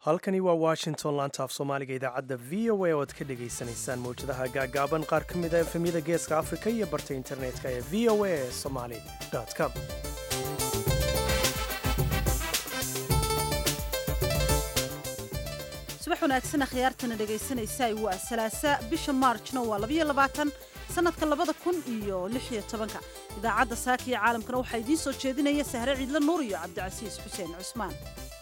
halkani waa washington laanta af soomaaliga idaacadda v o a oo aad ka dhagaysanaysaan mawjadaha gaagaaban qaar ka mid a efemyada geeska afrika iyo barta internetka ee v o a somali com subax wanaagsan akhyaartana dhegaysanaysaa waa salaasa bisha maarjna waa labayo labaatan sannadka labada kun iyo lixiyo tobanka idaacadda saaka iyo caalamkana waxaa idiin soo jeedinaya sahre ciidle nuur iyo cabdicasiis xuseen cusmaan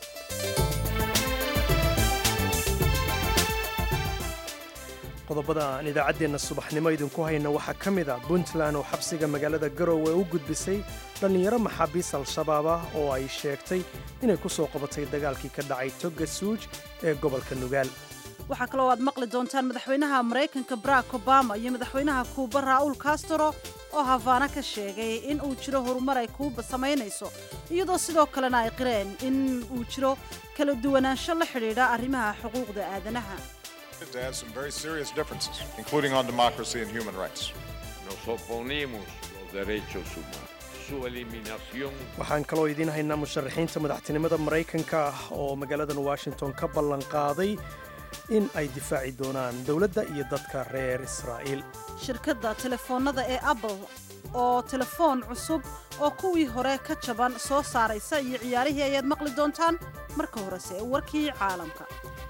qodobada aan idaacaddeenna subaxnimo idinku hayna waxaa ka mid a puntland oo xabsiga magaalada garowe u gudbisay dhallinyaro maxaabiis al-shabaab ah oo ay sheegtay inay ku soo qabatay dagaalkii ka dhacay toga suuj ee gobolka nugaal waxaa kaloo aad maqli doontaan madaxweynaha maraykanka barack obama iyo madaxweynaha kuuba raa'uul castro oo hafaana ka sheegay in uu jiro horumar ay kuuba samaynayso iyadoo sidoo kalena ay qireen in uu jiro kala duwanaansho la xidhiidha arrimaha xuquuqda aadanaha to have some very serious differences, including on democracy and human rights. Nos oponemos los derechos humanos. Su eliminación waxaan kaloo idiin haynaa musharaxiinta madaxtinimada maraykanka ah oo magaaladan washington ka ballan qaaday in ay difaaci doonaan dowladda iyo dadka reer israa'iil shirkadda telefoonnada ee apple oo telefoon cusub oo kuwii hore ka jaban soo saaraysa iyo ciyaarihii ayaad maqli doontaan marka horese warkii caalamka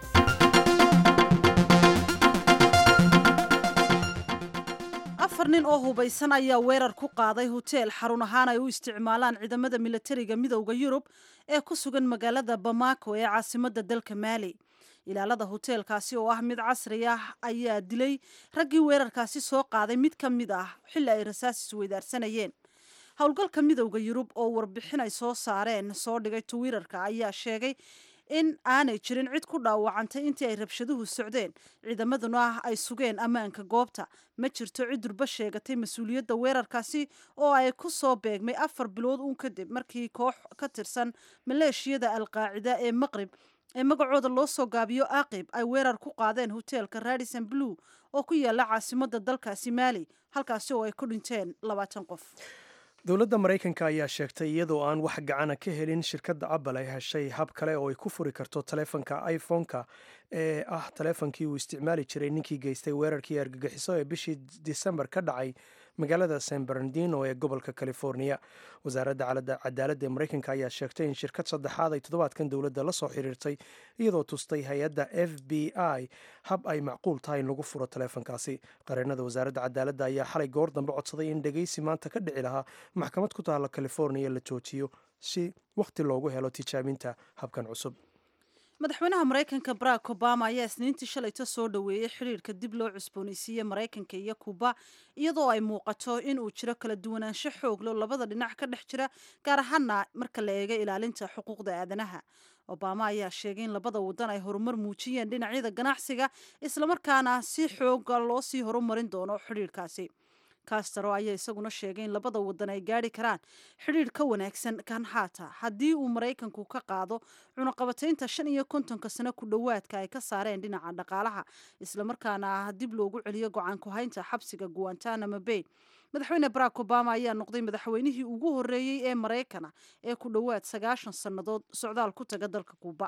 afar nin oo hubaysan ayaa weerar ku qaaday hoteel xarun ahaan ay u isticmaalaan ciidamada milatariga midowda yurub ee ku sugan magaalada bamako ee caasimadda dalka maali ilaalada hoteelkaasi oo ah mid casri ah ayaa dilay raggii weerarkaasi soo qaaday mid ka mid ah xilli ay rasaas isweydaarsanayeen howlgalka midowda yurub oo warbixin ay soo saareen soo dhigay twitter-ka ayaa sheegay in aanay jirin cid ku dhaawacantay intii ay rabshaduhu socdeen ciidamaduna ay sugeen ammaanka goobta ma jirto cid durba sheegatay mas-uuliyadda weerarkaasi oo ay ku soo beegmay afar bilood uun kadib markii koox ka tirsan maleeshiyada alqaacida ee maqrib ee magacooda loo soo gaabiyo aqib ay weerar ku qaadeen hoteelka radison blue oo ku yaala caasimadda dalkaasi maali halkaasi oo ay ku dhinteen labaatan qof dowladda maraykanka ayaa sheegtay iyadoo aan wax gacana ka helin shirkadda apple ay heshay hab kale oo ay ku furi karto taleefanka iphone-ka ee ah taleefonkii uu isticmaali jiray ninkii geystay weerarkii argagixiso ee bishii disembar ka dhacay magaalada san bernardino ee gobolka california wasaaradda cadaaladda ee maraykanka ayaa sheegtay in shirkad saddexaad ay toddobaadkan dowladda la soo xiriirtay iyadoo tustay hay-adda f b i hab ay macquul tahay in lagu furo taleefonkaasi qareenada wasaaradda cadaaladda ayaa xalay goor dambe codsaday in dhegeysi maanta ka dhici lahaa maxkamad ku taalla california la joojiyo si wakhti loogu helo tijaabinta habkan cusub madaxweynaha maraykanka barack obama ayaa isniintii shalayto soo dhoweeyey xidhiirka dib loo cusboonaysiiyey maraykanka iyo kuba iyadoo ay muuqato in uu jiro kala duwanaansho xooglo labada dhinac ka dhex jira gaar ahaana marka la eego ilaalinta xuquuqda aadanaha obama ayaa sheegay in labada wadan ay horumar muujiyeen dhinacyada ganacsiga islamarkaana si xooga loo sii horumarin doono xidhiirkaasi castaro ayaa isaguna sheegay in labada wadan ay gaari karaan xidhiir ka wanaagsan kan haata haddii uu maraykanku ka qaado cunaqabataynta shan iyo kontonka sano ku dhowaadka ay ka saareen dhinaca dhaqaalaha islamarkaana dib loogu celiyo go-aan ku-haynta xabsiga guantanamo bay madaxweyne barack obama ayaa noqday madaxweynihii ugu horeeyey ee maraykana ee ku dhowaad sagaashan sannadood socdaal ku taga dalka kuuba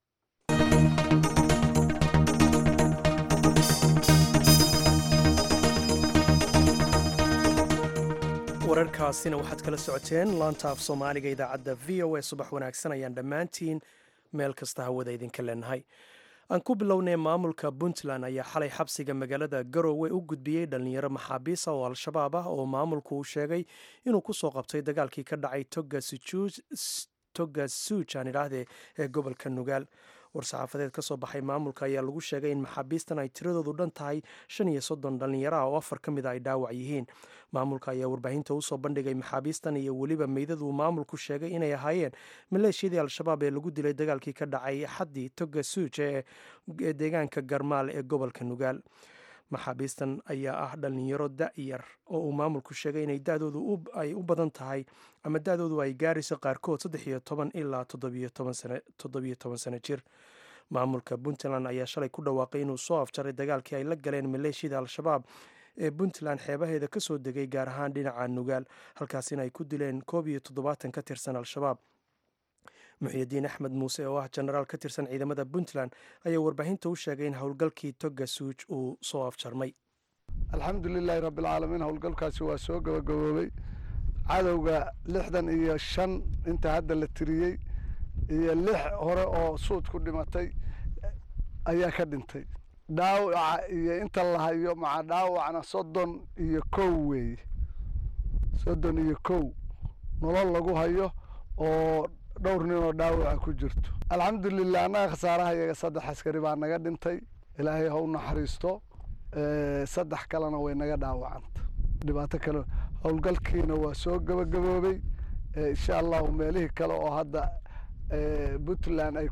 wararkaasina waxaad kala socoteen laanta af soomaaliga idaacadda v o a subax wanaagsan ayaan dhammaantiin meel kasta hawada idinka leenahay aan ku bilownay maamulka puntland ayaa xalay xabsiga magaalada garowe u gudbiyey dhallinyaro maxaabiisa oo al-shabaab ah oo maamulku uu sheegay inuu ku soo qabtay dagaalkii ka dhacay toga suuj aan idhaahdee ee gobolka nugaal war-saxaafadeed ka soo baxay maamulka ayaa lagu sheegay in maxaabiistan ay tiradoodu dhan tahay shan iyo soddon dhallinyaro ah oo afar ka mid a ay dhaawac yihiin maamulka ayaa warbaahinta usoo bandhigay maxaabiistan iyo weliba meydaduu maamulku sheegay inay ahaayeen maleeshiyadii al-shabaab ee lagu dilay dagaalkii ka dhacay xaddii toga suuj ee deegaanka garmaal ee gobolka nugaal maxaabiistan ayaa ah dhallinyaro da-yar oo uu maamulku sheegay inay dadoodu ay u badan tahay ama da-doodu ay gaarayso qaarkood saddex iyo toban ilaa toddobiyo toban sano jir maamulka puntland ayaa shalay ku dhawaaqay inuu soo afjaray dagaalkii ay la galeen maleeshiyada al-shabaab ee puntland xeebaheeda ka soo degay gaar ahaan dhinaca nugaal halkaasina ay ku dileen koob iyo toddobaatan ka tirsan al-shabaab muxiidiin axmed muuse oo ah jenaraal ka tirsan ciidamada puntland ayaa warbaahinta u sheegay in howlgalkii toga suuj uu soo afjarmay alxamdu lilaahi rabbialcaalamiin howlgalkaasi waa soo gabagaboobay cadowga lixdan iyo shan inta hadda la tiriyey iyo lix hore oo suud ku dhimatay ayaa ka dhintay dhaawaca iyo inta la hayo maca dhaawacna soddon iyo kow weeye soddon iyo kow nolol lagu hayo oo dhowr nin oo dhaawaca ku jirto alxamdulilah annaga khasaaraha iyaga saddex askari baa naga dhintay ilaahay ha u naxariisto saddex kalena way naga dhaawacanta dhibaato kale howlgalkiina waa soo gabagaboobay insha allahu meelihii kale oo hadda puntland ay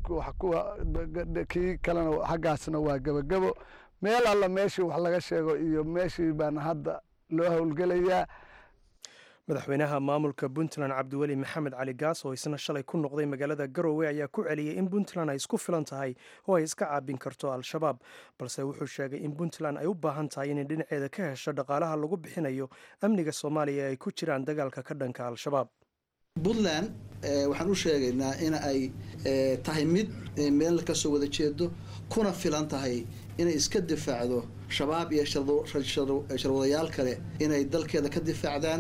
kii kalena xaggaasna waa gabagabo meel alla meeshii wax laga sheego iyo meeshii baana hadda loo howlgelayaa madaxweynaha maamulka puntland cabdiweli maxamed cali gaas oo isna shalay ku noqday magaalada garowe ayaa ku celiyey in puntland ay isku filan tahay oo ay iska caabin karto al-shabaab balse wuxuu sheegay in puntland ay u baahan tahay inay dhinaceeda ka hesho dhaqaalaha lagu bixinayo amniga soomaaliya ee ay ku jiraan dagaalka ka dhanka al-shabaab puntland waxaan u sheegaynaa in ay tahay mid meel kasoo wada jeedo kuna filan tahay inay iska difaacdo shabaab iyo sharwadayaal kale inay dalkeeda ka difaacdaan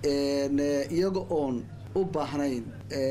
iyaga oon u baahnayn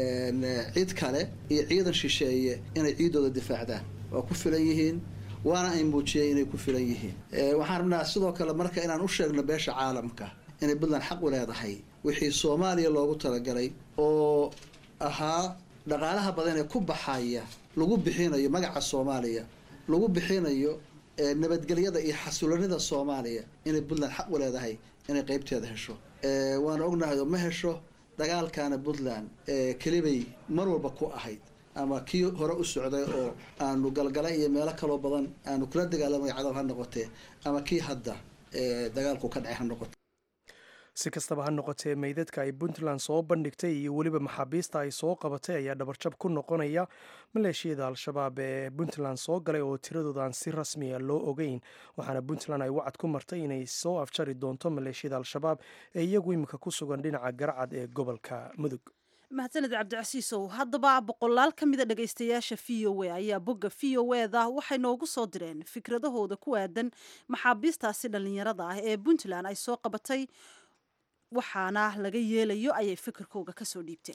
cid kale iyo ciidan shisheeye inay ciidooda difaacdaan waa ku filan yihiin waana ay muujiyeen inay ku filan yihiin waxaan rabnaa sidoo kale marka inaan u sheegno beesha caalamka inay puntland xaq u leedahay wixii soomaaliya loogu talagalay oo ahaa dhaqaalaha badan ee ku baxaya lagu bixinayo magaca soomaaliya lagu bixinayo nabadgelyada iyo xasulanida soomaaliya inay puntland xaq u leedahay inay qeybteeda hesho waana ognahay oo ma hesho dagaalkaana puntland kelibay mar walba ku ahayd ama kii hore u socday oo aanu galgala iyo meelo kaloo badan aanu kula dagaalamay cadow ha noqotee ama kii hadda dagaalku ka dhacay ha noqote si kastaba ha noqotee meydadka ay puntland soo bandhigtay iyo weliba maxaabiista ay soo qabatay ayaa dhabarjab ku noqonaya maleeshiyada al-shabaab ee puntland soo galay oo tiradooda aan si rasmiya loo ogeyn waxaana puntland ay wacad ku martay inay soo afjari doonto maleeshiyada al-shabaab ee iyagu iminka ku sugan dhinaca garcad ee gobolka mudug mahadsaned cabdicasiisow haddaba boqolaal ka mida dhegaystayaasha v o a ayaa bogga v o eda waxay noogu soo direen fikradahooda ku aadan maxaabiistaasi dhallinyarada ah ee puntland ay soo qabatay waxaana laga yeelayo ayay fikirkooga kasoo dhiibteen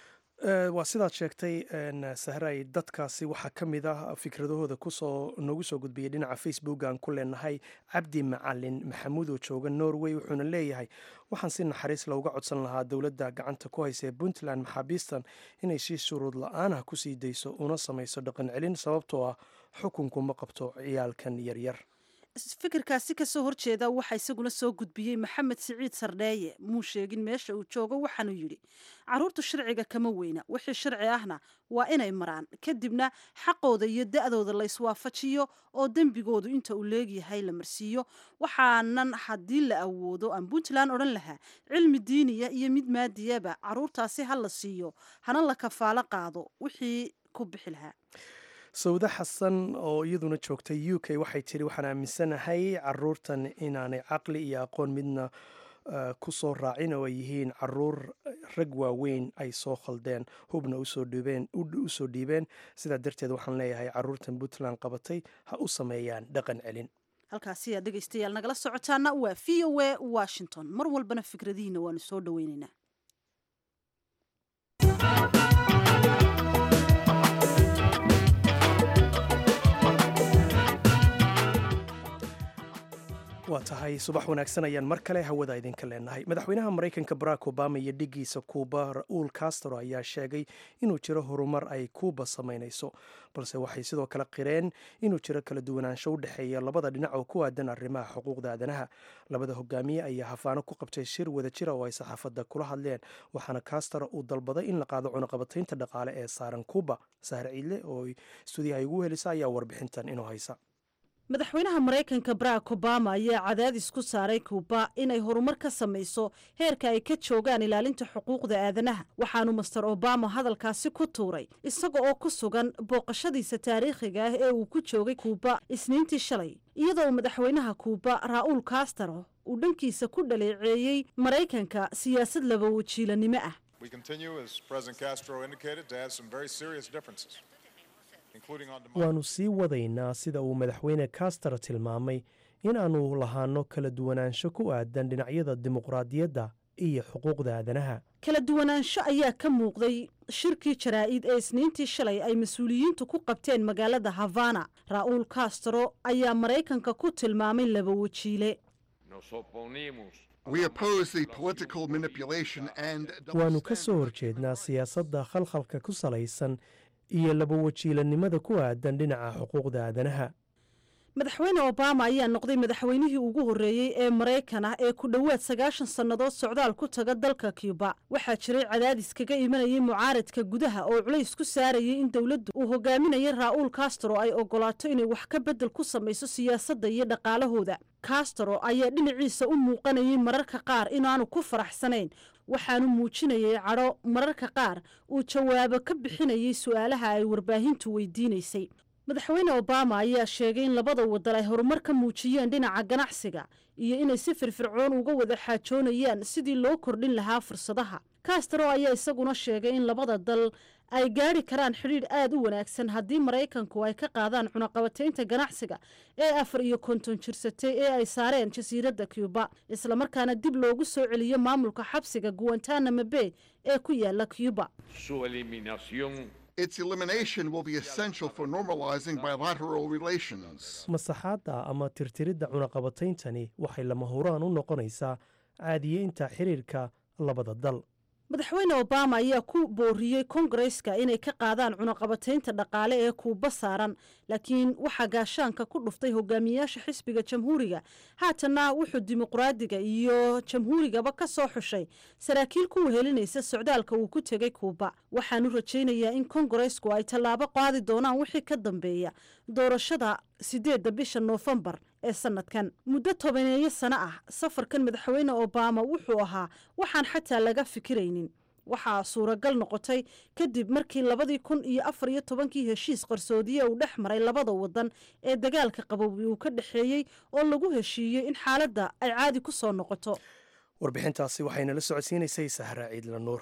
waa sidaad sheegtay sahray dadkaasi waxaa ka mid ah fikradahooda kusoo noogu soo gudbiyey dhinaca facebook aan ku leenahay cabdi macalin maxamuud oo jooga norway wuxuuna leeyahay waxaan si naxariis looga codsan lahaa dowladda gacanta ku haysa ee puntland maxaabiistan inay si shuruud la-aanah kusii dayso una samayso dhaqan celin sababtoo ah xukunku ma qabto ciyaalkan yaryar fikirkaasi kasoo horjeeda waxaa isaguna soo gudbiyey maxamed siciid sardheeye muu sheegin meesha uu joogo waxaanuu yidhi caruurtu sharciga kama weyna wixii sharci ahna waa inay maraan kadibna xaqooda iyo da-dooda la iswaafajiyo oo dembigoodu inta uu leegyahay la marsiiyo waxaanan haddii la awoodo aan puntland odhan lahaa cilmi diiniya iyo mid maadiyaba caruurtaasi ha la siiyo hana la kafaalo qaado wixii ku bixi lahaa sawde xasan oo iyaduna joogtay u k waxay tiri waxaan aaminsanahay caruurtan inaanay caqli iyo aqoon midna ku soo raacin oo ay yihiin caruur rag waaweyn ay soo khaldeen hubna usoo dhiibeen sidaa darteed waxaan leeyahay caruurtan puntland qabatay ha u sameeyaan dhaqan celin halkaasi aad dhegaystayaal nagala socotaana waa v o a washington mar walbana fikradihiina waanu soo dhoweynaynaa waa tahay subax wanaagsan ayaan mar kale hawada idinka leenahay madaxweynaha maraykanka barack obama iyo dhigiisa kuuba ra-uul castro ayaa sheegay inuu jiro horumar ay kuuba samaynayso balse waxay sidoo kale qireen inuu jiro kala duwanaansho u dhexeeya labada dhinac oo ku aadan arrimaha xuquuqda aadanaha labada hogaamiye ayaa hafaano ku qabtay shir wada jira oo ay saxaafadda kula hadleen waxaana castro uu dalbaday in la qaado cunaqabataynta dhaqaale ee saaran kuuba sahre ciidle oo stuudiyaha igu helisa ayaa warbixintan inoo haysa madaxweynaha maraykanka barack obama ayaa cadaadis ku saaray kuuba inay horumar ka samayso heerka ay ka joogaan ilaalinta xuquuqda aadanaha waxaanu master obama hadalkaasi ku tuuray isaga oo ku sugan booqashadiisa taariikhiga ah ee uu ku joogay kuuba isniintii shalay iyadoo madaxweynaha kuuba ra-uul castro uu dhankiisa ku dhaleeceeyey maraykanka siyaasad laba wajiilanimo ah We continue, as President Castro indicated, to have some very serious differences, including on democracy. waannu sii wadaynaa sida uu madaxweyne kastar tilmaamay in aannu lahaanno kala duwanaansho ku aadan dhinacyada dimuqraadiyadda iyo xuquuqda aadanaha kala duwanaansho ayaa ka muuqday shirkii jaraa'id ee isniintii shalay ay mas-uuliyiintu ku qabteen magaalada havana raa'uul castro ayaa maraykanka ku tilmaamay laba wajiile Nos oponemos We oppose the political manipulation and double waannu ka soo standards. horjeednaa siyaasadda khalkhalka ku salaysan iyo laba wajiilannimada ku aadan dhinaca xuquuqda aadanaha madaxweyne obama ayaa noqday madaxweynihii ugu horreeyey ee maraykan ah ee ku dhowaad sagaashan sannadood socdaal ku taga dalka cuba waxaa jiray cadaadis kaga imanayay mucaaradka gudaha oo culays ku saarayay in dowladdu uu hogaaminayay raa'uul castro ay ogolaato inay wax ka beddel ku samayso siyaasadda iyo dhaqaalahooda castro ayaa dhinaciisa u muuqanayay mararka qaar inaanu ku faraxsanayn waxaanu muujinayay cadho mararka qaar uu jawaabo ka bixinayay su'aalaha ay warbaahintu weydiinaysay madaxweyne obama ayaa sheegay in labada wadan ay horumar ka muujiyeen dhinaca ganacsiga iyo inay si firfircoon uga wada xaajoonayaan sidii loo kordhin lahaa fursadaha castro ayaa isaguna sheegay in labada dal ay gaadhi karaan xidhiidh aad u wanaagsan haddii maraykanku ay ka qaadaan cunaqabataynta ganacsiga ee afar iyo konton jirsatay ee ay saareen jasiiradda cuba islamarkaana dib loogu soo celiyo maamulka xabsiga guantanamo bay ee ku yaala cuba su eliminación Its elimination will be essential for normalizing bilateral relations. masaxaadda ama tirtiridda cunaqabatayntani waxay lama huraan u noqonaysaa caadiyeynta xiriirka labada dal madaxweyne obama ayaa ku booriyey kongareska inay ka qaadaan cunaqabataynta dhaqaale ee kuuba saaran laakiin waxaa gaashaanka ku dhuftay hogaamiyayaasha xisbiga jamhuuriga haatanna wuxuu dimuqraadiga iyo jamhuurigaba ka soo xushay saraakiil ku wehelinaysa socdaalka uu ku tegey kuuba waxaanu rajaynayaa in kongaresku ay tallaabo qaadi doonaan wixii ka dambeeya doorashada sideedda bisha noofembar ee sanadkan muddo tobaneeyo sano ah safarkan madaxweyne obama wuxuu ahaa waxaan xataa laga fikiraynin waxaa suuragal noqotay kadib markii labadii kun iyo afar iyo tobankii heshiis qarsoodiye uu dhex maray labada wadan ee dagaalka qaboobi uu ka dhexeeyey oo lagu heshiiyey in xaaladda ay caadi ku soo noqoto warbixintaasi waxaynala socodsiinaysay sahra ciidla nuur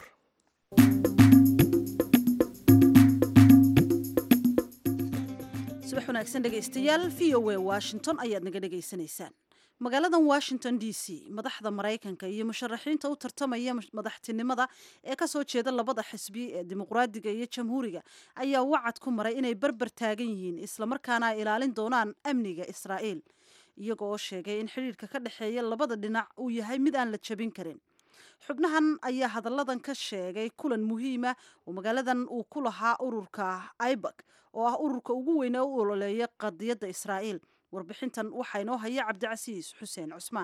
subax wanaagsan dhegaystayaal v o a washington ayaad naga dhegaysanaysaan magaaladan washington d c madaxda maraykanka iyo musharaxiinta u tartamaya madaxtinimada ee kasoo jeeda labada xisbi ee dimuqraadiga iyo jamhuuriga ayaa wacad ku maray inay barbar taagan yihiin islamarkaana ay ilaalin doonaan amniga israa'iil iyaga oo sheegay in xidhiirka ka dhexeeya labada dhinac uu yahay mid aan la jabin karin xubnahan ayaa hadalladan ka sheegay kulan muhiima oo magaaladan uu ku lahaa ururka ibak oo ah ururka ugu weyne u ololeeya qadiyadda israa'iil warbixintan waxaa inoo haya cabdicasiis xuseen cusmaan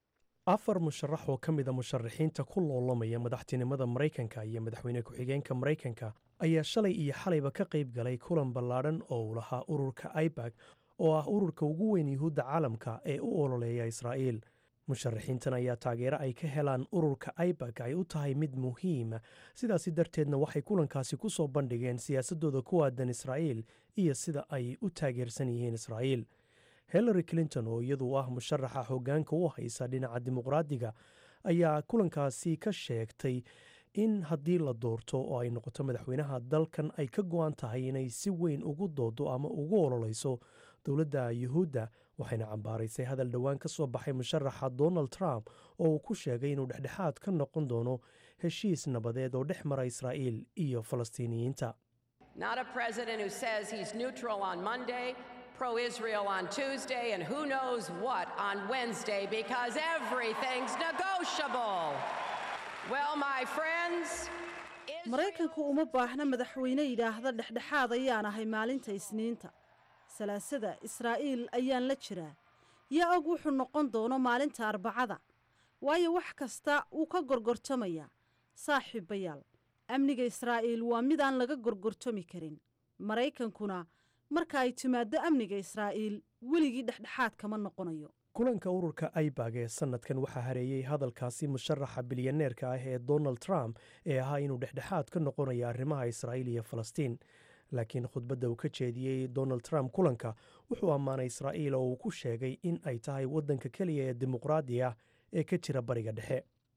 afar musharax oo ka mid a musharaxiinta ku loolamaya madaxtinimada maraykanka iyo madaxweyne ku-xigeenka maraykanka ayaa shalay iyo xalayba ka qayb galay kulan ballaadhan oo uu lahaa ururka ibak oo ah ururka ugu weyn yuhuudda caalamka ee u ololeeya israa'iil musharaxiintan ayaa taageero ay ka helaan ururka ibak ay u tahay mid muhiima sidaasi darteedna waxay kulankaasi ku soo bandhigeen siyaasadooda ku aadan israa'iil iyo sida ay u taageersan yihiin israa'iil hillary clinton oo iyadu ah musharaxa hoggaanka u haysa dhinaca dimuqraadiga ayaa kulankaasi ka sheegtay in haddii la doorto oo ay noqoto madaxweynaha dalkan ay ka go-an tahay inay si weyn ugu doodo ama ugu ololeyso dowladda yuhuudda waxayna cambaaraysay hadal dhowaan ka soo baxay musharaxa donald trump oo uu ku sheegay inuu dhexdhexaad ka noqon doono heshiis nabadeed oo dhex mara israa'iil iyo falastiiniyiinta Not a president who says he's neutral on Monday, pro Israel on Tuesday, and who knows what on Wednesday because everything's negotiable. Well, my friends. maraykanku uma baahna madaxweyne yidhaahda dhexdhexaad ayaan ahay maalinta isniinta salaasada israa'iil ayaan la jiraa yaa og wuxuu noqon doono maalinta arbacada waayo wax kasta wuu ka gorgortamayaa saaxiibayaal amniga israa'iil waa mid aan laga gorgortami karin maraykankuna marka ay timaaddo amniga israa'iil weligii dhexdhexaad kama noqonayo kulanka ururka aibag ee sanadkan waxaa hareeyey hadalkaasi musharaxa bilyaneerka ah ee donald trump ee ahaa inuu dhexdhexaad ka noqonayo arrimaha israa'iil iyo falastiin laakiin khudbadda uu ka jeediyey donald trump kulanka wuxuu ammaanay israa'iil oo uu ku sheegay in ay tahay waddanka keliya ee dimuqraadi ah ee ka jira bariga dhexe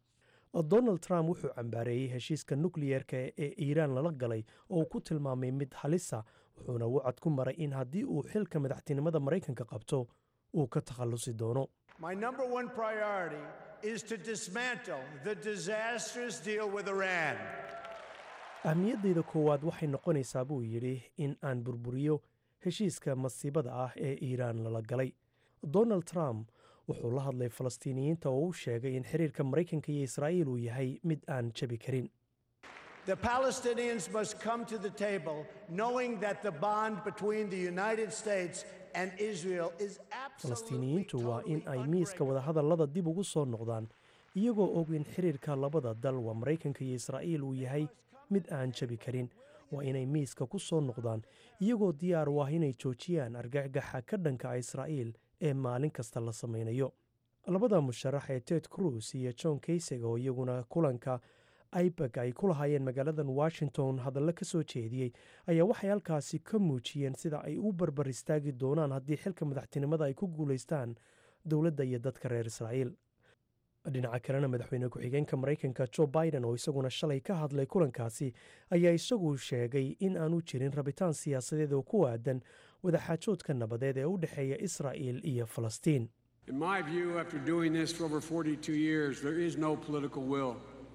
donald trump wuxuu cambaareeyey heshiiska nukliyeerka ee iiraan lala galay oo uu ku tilmaamay mid halisa wuxuuna wacad ku maray in haddii uu xilka madaxtinimada maraykanka qabto uu ka takhallusi doono My number one priority is to dismantle the disastrous deal with Iran. ahmiyaddayda koowaad waxay noqonaysaa buu yidhi in aan burburiyo heshiiska masiibada ah ee iiraan lala galay donald trump wuxuu la hadlay falastiiniyiinta oo u sheegay in xiriirka maraykanka iyo israa'iil uu yahay mid aan jabi karin The Palestinians must come to the table knowing that the bond between the United States and Israel is absolutely falastiiniyiintu waa in ay miiska wadahadallada dib ugu soo noqdaan iyagoo og in xiriirka labada dal waa maraykanka iyo israa'iil uu yahay mid aan jabi karin waa inay miiska ku soo noqdaan iyagoo diyaar u ah inay joojiyaan argagaxa ka dhanka israa'iil ee maalin kasta la samaynayo labada musharax ee ted cruz iyo john kayseg oo iyaguna kulanka ibag ay ku lahaayeen magaaladan washington hadallo ka soo jeediyey ayaa waxay halkaasi ka muujiyeen sida ay u barbar istaagi doonaan haddii xilka madaxtinimada ay ku guulaystaan dowladda iyo dadka reer israa'iil dhinaca kalena madaxweyne ku-xigeenka maraykanka jo biden oo isaguna shalay ka hadlay kulankaasi ayaa isagu sheegay in aanu jirin rabitaan siyaasadeed oo ku aadan wadaxaajoodka nabadeed ee u dhexeeya israa'iil iyo falastiin In my view, after doing this for over 42 years, there is no political will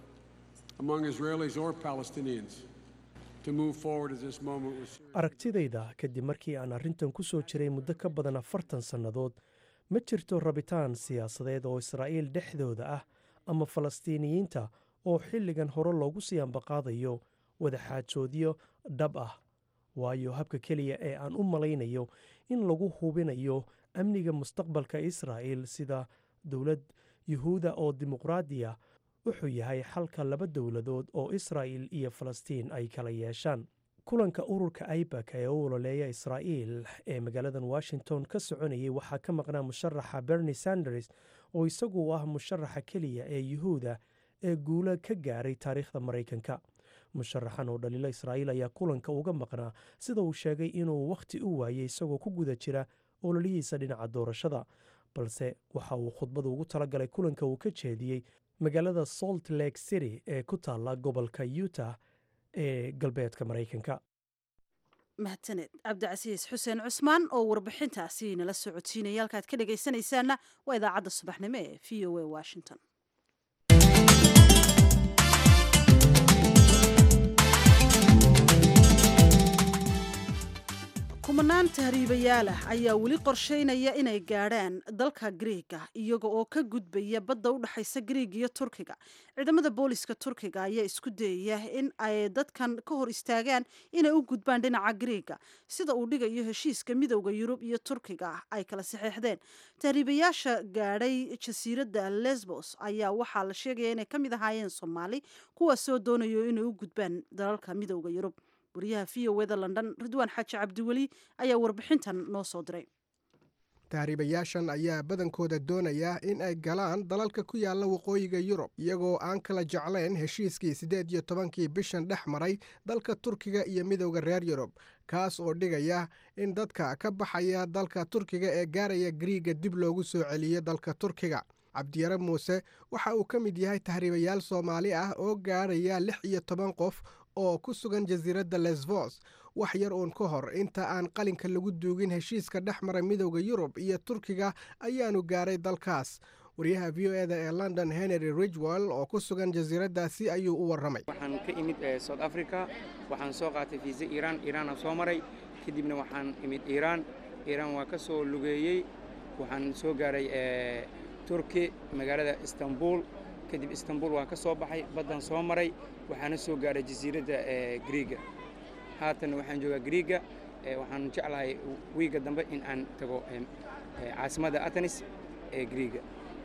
among Israelis or Palestinians to move forward at this moment with serious aragtidayda kadib markii aan arrintan ku soo jiray muddo ka badan afartan sannadood ma jirto rabitaan siyaasadeed oo israa'iil dhexdooda ah ama falastiiniyiinta oo xilligan hore loogu sii ambaqaadayo wadaxaajoodyo dhab ah waayo habka keliya ee aan u malaynayo in lagu hubinayo amniga mustaqbalka israa'iil sida dowlad yuhuuda oo dimuqraadiya wuxuu yahay xalka laba dowladood oo israa'iil iyo falastiin ay kala yeeshaan kulanka ururka ibak ee u ololeeya israa'iil ee magaaladan washington ka soconayay waxaa ka maqnaa musharaxa bernie sanders oo isagu ah musharaxa keliya ee yuhuuda ee guula ka gaaray taariikhda maraykanka musharaxan oo dhaliilo israa'iil ayaa kulanka uga maqnaa sida uu sheegay inuu wakhti u waayey isagoo ku guda jira ololihiisa dhinaca doorashada balse waxa uu khudbada ugu talagalay kulanka uu ka jeediyey magaalada salt lake city ee ku taalla gobolka utah ee galbeedka maraykanka mahadsaned cabdicasiis xuseen cusmaan oo warbixintaasi nala socodsiinaya halkaad ka dhegaysanaysaanna waa idaacadda subaxnimo ee v o a washington kumanaan tahriibayaal ah ayaa weli qorsheynaya inay gaadhaan dalka griiga iyaga oo ka gudbaya badda u dhexaysa griig iyo turkiga ciidamada booliska turkiga ayaa isku dayaya in ay dadkan ka hor istaagaan inay u gudbaan dhinaca griiga sida uu dhigayo heshiiska midowda yurub iyo turkiga ay kala saxeexdeen tahriibayaasha gaadhay jasiiradda lesbos ayaa waxaa la sheegaya inay ka mid ahaayeen soomaali kuwaas soo doonayo inay u gudbaan dalalka midowda yurub wariyaha v o eda london ridwaan xaaji cabdiweli ayaa warbixintan noo soo diray tahriibayaashan ayaa badankooda doonaya in ay galaan dalalka ku yaalla waqooyiga yurub iyagoo aan kala jeclayn heshiiskii siddeed iyo tobankii bishan dhex maray dalka turkiga iyo midowda reer yurub kaas oo dhigaya in dadka ka baxaya dalka turkiga ee gaaraya griiga dib loogu soo celiyo dalka turkiga cabdiyare muuse waxa uu ka mid yahay tahriibayaal soomaali ah oo gaaraya lix iyo toban qof oo ku sugan jasiiradda lesvos wax yar uun ka hor inta aan qalinka lagu duugin heshiiska dhex mara midowda yurub iyo turkiga ayaanu gaaray dalkaas wariyaha v o eda ee london henry ridgwell oo ku sugan jasiiraddaasi ayuu u warramay waxaan ka imid south africa waxaan soo qaatay fiisa iiraan iiraanaan soo maray kadibna waxaan imid iiraan iiraan waa ka soo lugeeyey waxaan soo gaaray turki magaalada istanbul kadib istanbul waan ka soo baxay baddan soo maray waxaana soo gaaray jasiiradda griiga haatanna waxaan joogaa griiga waxaan jeclahay wiiga dambe in aan tago caasimadda atenis ee griiga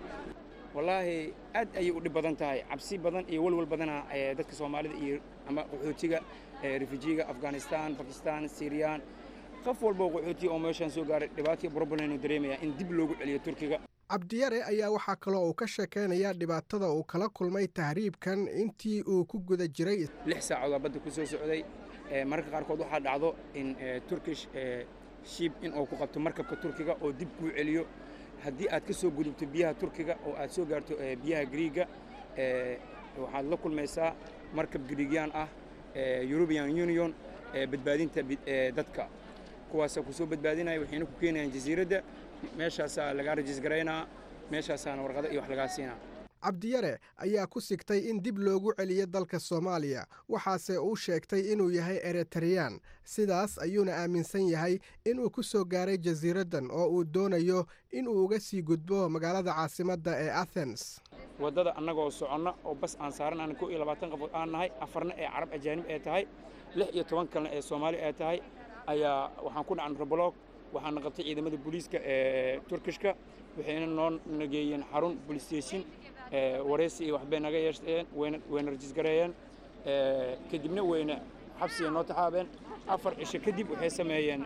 wallaahi aad ayay u dhib badan tahay cabsi badan iyo walwal badana dadka soomaalida iyo ama qaxootiga refujiga afghanistan bakistan siriyaan qof walboo qaxootiga oo meeshaan soo gaaray dhibaataiyo broblenu dareemaya in dib loogu celiyo turkiga cabdiyare ayaa waxaa kaloo uu ka sheekaynaya dhibaatada uu kala kulmay tahriibkan intii uu ku guda jiray lix saacood badda ku soo socday mararka qaarkood waxaa dhacdo in turkish shib in uu ku qabto markabka turkiga oo dib kuu celiyo haddii aad ka soo gudubto biyaha turkiga oo aad soo gaarto biyaha griiga waxaad la kulmaysaa markab griigyaan ah european union badbaadinta dadka kuwaasa ku soo badbaadinaya waxayna ku keenayaan jasiiradda meeshaasaa lagaa rajisgaraynaa meeshaasaana warqado iyo wax lagaa siinaa cabdiyare ayaa ku sigtay in dib loogu celiyo dalka soomaaliya waxaase uu sheegtay inuu yahay eritareyaan sidaas ayuuna aaminsan yahay inuu ku soo gaaray jasiiraddan oo uu doonayo inuu uga sii gudbo magaalada caasimadda ee athens waddada annagoo soconna oo bas aan saaran aan kow iyo labaatan qofood aan nahay afarna ee carab ajaanib ee tahay lix iyo toban kalena ee soomaali ee tahay ayaa waxaan ku dhacan robolog waxaana qabtay ciidamada booliiska ee turkishka waxayna noo nageeyeen xarun police station wareysi iyo waxbay naga yeeshteen wayna wayna rajisgareeyeen kadibna wayna xabsiga noo taxaabeen afar cisho kadib waxay sameeyeen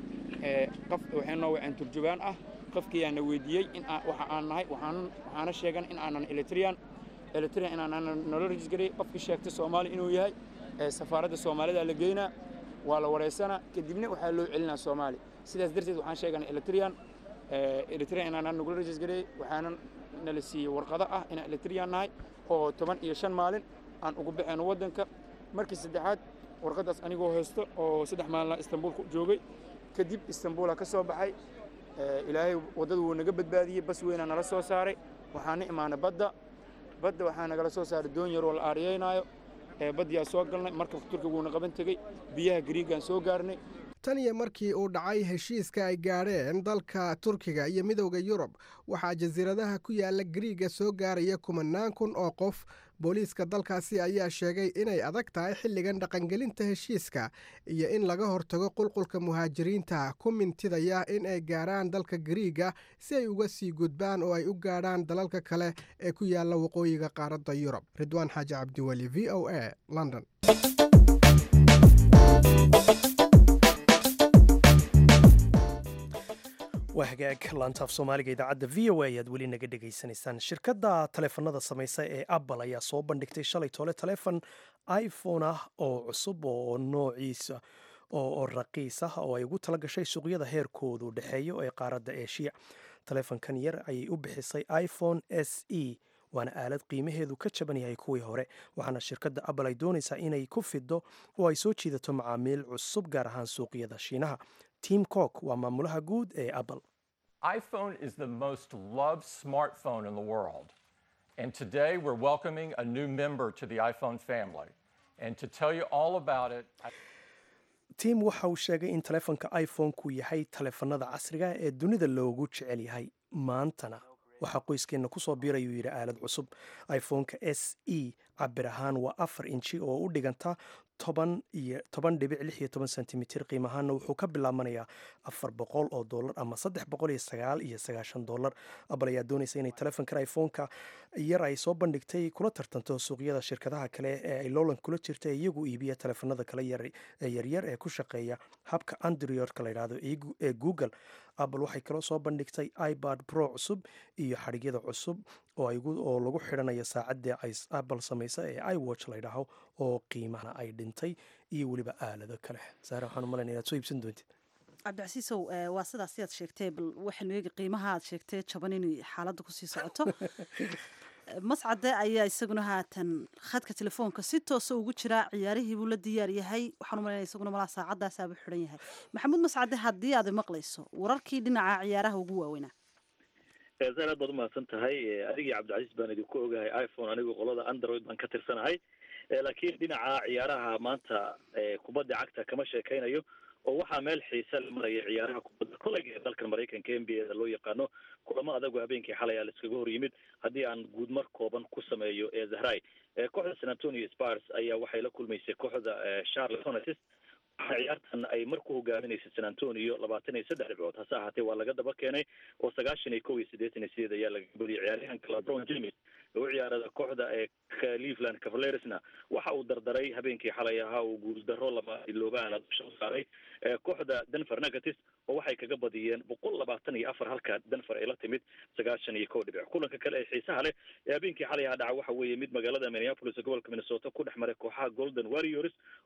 qof waxay noo waceen turjubaan ah qofkiyaana weydiiyey in waxa aan nahay waxaana sheegan in aanan elitrian elitrian inaanan noola rajisgareeyey qofkii sheegtay soomaali inuu yahay safaaradda soomaalida la geynaa waa la wareysanaa kadibna waxaa loo celinaa soomaali sidaas darteed waxaan sheeganay elitrian elitrian inaanan nagula rajisgareeyey waxaanan nala siiyey warqado ah inaan elitrian nahay oo toban iyo shan maalin aan ugu baxayno waddanka markii saddexaad warqaddaas anigoo haysto oo saddex maalina istanbuul ku joogay kadib istanbuula ka soo baxay ilaahay waddadu wuu naga badbaadiyey bas weynaa nala soo saaray waxaana imaanay badda badda waxaa nagala soo saaray doon yaroo la aariyeynaayo baddiyaa soo galnay markabka turkiga wuuna qaban tegey biyaha gariigaan soo gaarnay tan iyo markii uu dhacay heshiiska ay gaadheen dalka turkiga iyo midowda yurub waxaa jasiiradaha ku yaala gariiga soo gaaraya kumanaan kun oo qof booliiska dalkaasi ayaa sheegay inay adag tahay xilligan dhaqangelinta heshiiska iyo in laga hortago qulqulka muhaajiriinta ku mintidaya in ay gaarhaan dalka gariiga si ay uga sii gudbaan oo ay u gaadhaan dalalka kale ee ku yaala waqooyiga qaaradda yurub ridwaan xaaji cabdiweli v o a london waa hagaag laantaaf soomaaliga idaacadda v o a ayaad weli naga dhegaysanaysaan shirkadda taleefanada samaysa ee apple ayaa soo bandhigtay shalay tole telefon iphone ah oo cusub oo noociisa oo raqiis ah oo ay ugu tala gashay suuqyada heerkoodu dhexeeyo ee qaaradda eeshiya taleefonkan yar ayay u bixisay iphone s e waana aalad qiimaheedu ka jaban yahay kuwii hore waxaana shirkadda apple ay doonaysaa inay ku fido oo ay soo jiidato macaamiil cusub gaar ahaan suuqyada shiinaha tim cook waa maamulaha guud ee apple iPhone is the most loved smartphone in the world. And today we're welcoming a new member to the iPhone family. And to tell you all about it, I- tim waxa uu sheegay in taleefonka iphone-ku yahay taleefanada casriga ee dunida loogu jecel yahay maantana waxaa qoyskeenna kusoo biirayuu yidhi aalad cusub iphone-ka s e cabir ahaan waa afar inji oo u dhiganta toban iyo toban dhibic lix iyo toban sentimitir qiim ahaanna wuxuu ka bilaabanayaa afar boqol oo dollar ama saddex boqol iyo sagaal iyo sagaashan dollar apple ayaa doonaysa inay taleefonkan iphone-ka yar ay soo bandhigtay kula tartanto suuqyada shirkadaha kale ee ay lowlan kula jirta iyagu iibiya taleefanada kale ee yaryar ee ku shaqeeya habka androidka la yidhaahdo ee google apple waxay kaloo soo bandhigtay ibad pro cusub iyo xadhigyada cusub oo lagu xidhanayo saacadda apple samaysa ee iwatch la ydhaaho oo qiimahana ay dhintay iyo weliba aalado kale saare waxaan u malaynaya inaad soo iibsan doontid cabdicasiisow waa sidaas sidaad sheegtay bal waxaynu eegi qiimaha aad sheegtay jaban inay xaaladda kusii socoto mascade ayaa isaguna haatan khadka telefoonka si toosa ugu jiraa ciyaarihii buu la diyaar yahay waxaan u malaynaya isaguna malaa saacadaasaaba xidhan yahay maxamuud mascade haddii aad maqlayso wararkii dhinaca ciyaaraha ugu waaweynaa zaar aad baad umahadsan tahay adigii cabdicasiis baan idinku ogahay iphone anigu qolada android baan ka tirsanahay laakiin dhinaca ciyaaraha maanta kubadda cagta kama sheekaynayo oo waxaa meel xiise la maraya ciyaaraha kubadda kolayga ee dalkan maraykanka n b a da loo yaqaano kulamo adagu habeenkii xalay aa la iskaga hor yimid haddii aan guudmar kooban ku sameeyo ee zahray kooxda san antonio spars ayaa waxay la kulmaysay kooxda charlotte hornets ciyaartan ay mar ku hogaaminaysay san antonio labaatan iyo saddex dhibcood hase ahaatee waa laga daba keenay oo sagaashan iyo kow iyo siddeetan iyo sideed ayaa laga geliyay ciyaaryahanka lebron james oo u ciyaarada kooxda ee cleveland cavalersna waxa uu dardaray habeenkii xalay ahaa uu guuldaro lama iloobaana dusha u saaray kooxda denver negatis oo waxay kaga badiyeen boqol labaatan iyo afar halka denver ay la timid sagaashan iyo kow dhibic kulanka kale ee xiisaha leh ee habeenkii xalay ahaa dhaca waxa weeye mid magaalada minneapolis ee gobolka minnesota ku dhex maray kooxaha golden warriors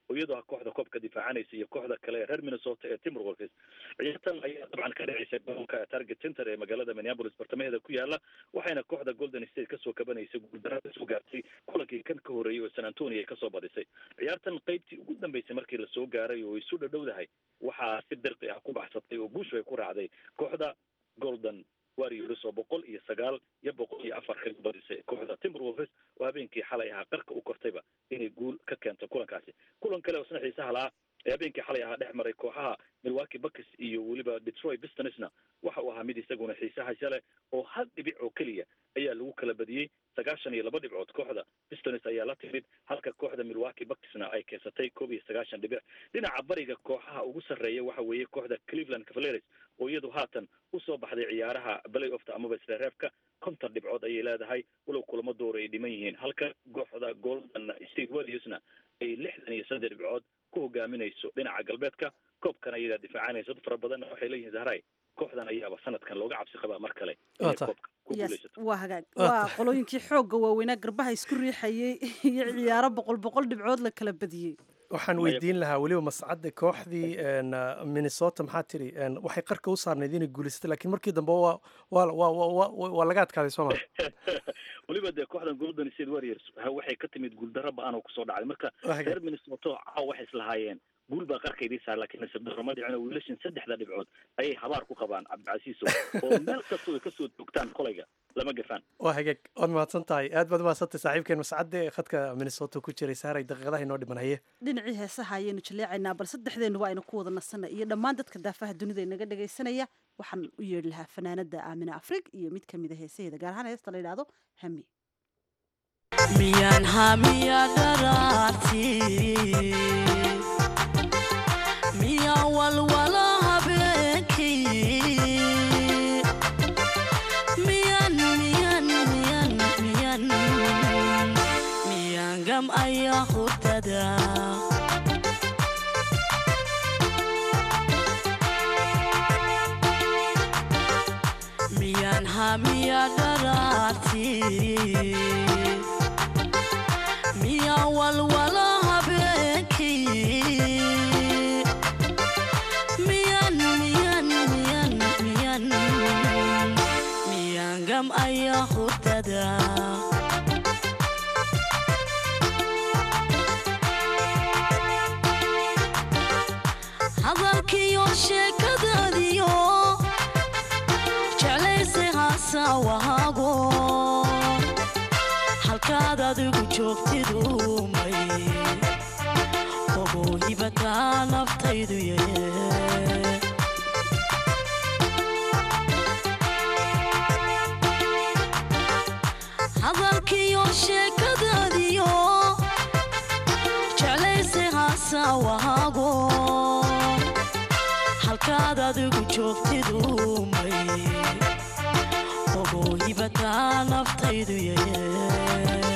oo iyadoo ah kooxda koobka difaacanaysa iyo kooxda kale ee reer minnesota ee timberwolves ciyaartan ayaa dabcan ka dhaceysay garoonka target center ee magaalada minneapolis bartamaheeda ku yaala waxayna kooxda golden state kasoo kabanaysay guuldaro kasoo gaartay kulankii kan ka horreeyey oo san antonio ay kasoo badisay ciyaartan qaybtii ugu dambeysay markii lasoo gaaray oo isu dhadhowdahay waxaa si dirqi ah ku baxsatay oo guushu ay ku raacday kooxda golden warriors oo boqol iyo sagaal iyo boqol iyo afar kaga badisay kooxda timberwolves oo habeenkii xalay ahaa qarka u kortayba inay guul ka keento kulankaasi kulan kale oo isna xiisaha lahaa ee habeenkii xalay ahaa dhex maray kooxaha milwaukee bucks iyo weliba detroit pistonsna waxa uu ahaa mid isaguna xiisaha leh oo hal dhibic oo keliya ayaa lagu kala badiyey sagaashan iyo laba dhibcood kooxda pistons ayaa la timid halka kooxda milwaukee bucksna ay keensatay koob iyo sagaashan dhibic dhinaca bariga kooxaha ugu sarreeya waxa weeye kooxda cleveland cavaliers oo iyadu haatan usoo baxday ciyaaraha play ofta amaba isreereebka konton dhibcood ayay leedahay walow kulamo door ay dhiman yihiin halka kooxda golden state warriorsna ay lixdan iyo saddex dhibcood ku hogaaminayso dhinaca galbeedka koobkan ayagaa difaacanaysa dad fara badanna waxay leeyihiin zahray kooxdan ayaaba sanadkan looga cabsi qabaa mar kale inay koobka ku guuleysato waa hagaag waa qolooyinkii xoogga waaweynaa garbaha isku riixayay iyo ciyaaro boqol boqol dhibcood la kala badiyey waxaan weydiin lahaa weliba mascadda kooxdii minnesota maxaa tiri waxay qarka u saarnayd inay guulaysatay lakiin markii dambe waa waa waa waa laga adkaaday soo ma weliba dee kooxdan golden state warriors waxay ka timid guuldaro ba-an oo kusoo dhacday marka reer minnesota caaw waxay islahaayeen guul baa qarkaydii saar laakiin nasiibdarro ma dhicin oo wiilashan saddexda dhibcood ayay habaar ku qabaan cabdicasiisow oo meel kastoo ay kasoo joogtaan kolayga lama gafaan waa hagaag waad mahadsan tahay aad baad umahadsantay saaxiibkeen mascadde khadka minnesota ku jiray saaray daqiiqadaha inoo dhiman haye dhinacii heesaha ayaynu jaleecaynaa bal saddexdeennuba aynu ku wada nasana iyo dhammaan dadka daafaha dunida inaga dhagaysanaya waxaan u yeedhi lahaa fanaanada aamina afrig iyo mid ka mid a heesaheeda gaar ahaan heesta la yidhaahdo hami miyaan hamiya dharaarti miya walwala habeenkii miyan miyan miyan miyan miyan gam ayaa hurdada miyan hamiya dharaarti miya walwala habeenkii miyan miyan miyan miyan miyan gam ayaa hurdada hadalkiyo sheekadaadiyo jeclayse haasawahaago halkaad adigu joogtidumay ogow hibataa naftaydu yee hadalkiyo sheekadaadiyo jeclayse haasawahaago halkaad adigu joogtidumay ogow hibataa naftaydu yee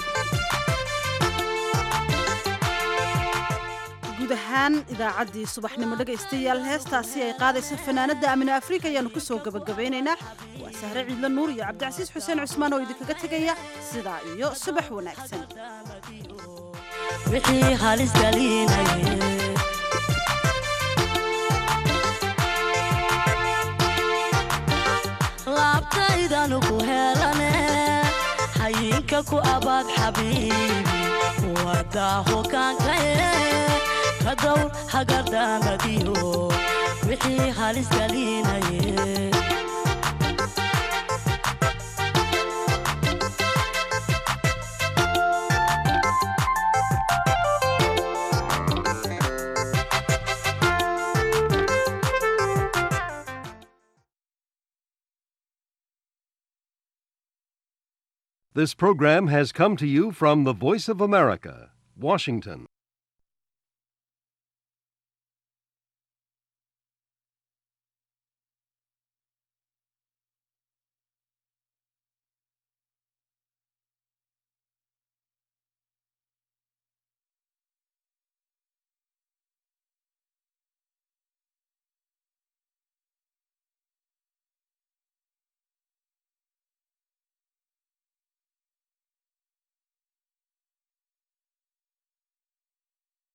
guud ahaan idaacaddii subaxnimo dhegaystayaal heestaasi ay qaadaysa fanaanadda amina afrika ayaannu ku soo gebagabaynaynaa waa sahre ciidla nuur iyo cabdicasiis xuseen cusmaan oo idinkaga tegaya sidaa iyo subax wanaagsan wixii halis galinaye laabtaydanu ku helane hayinka ku abaad xabiibi wadaa hogaankaye ka dowr hagardaamadiyo wixii halis galinaye This program has come to you from the Voice of America, Washington.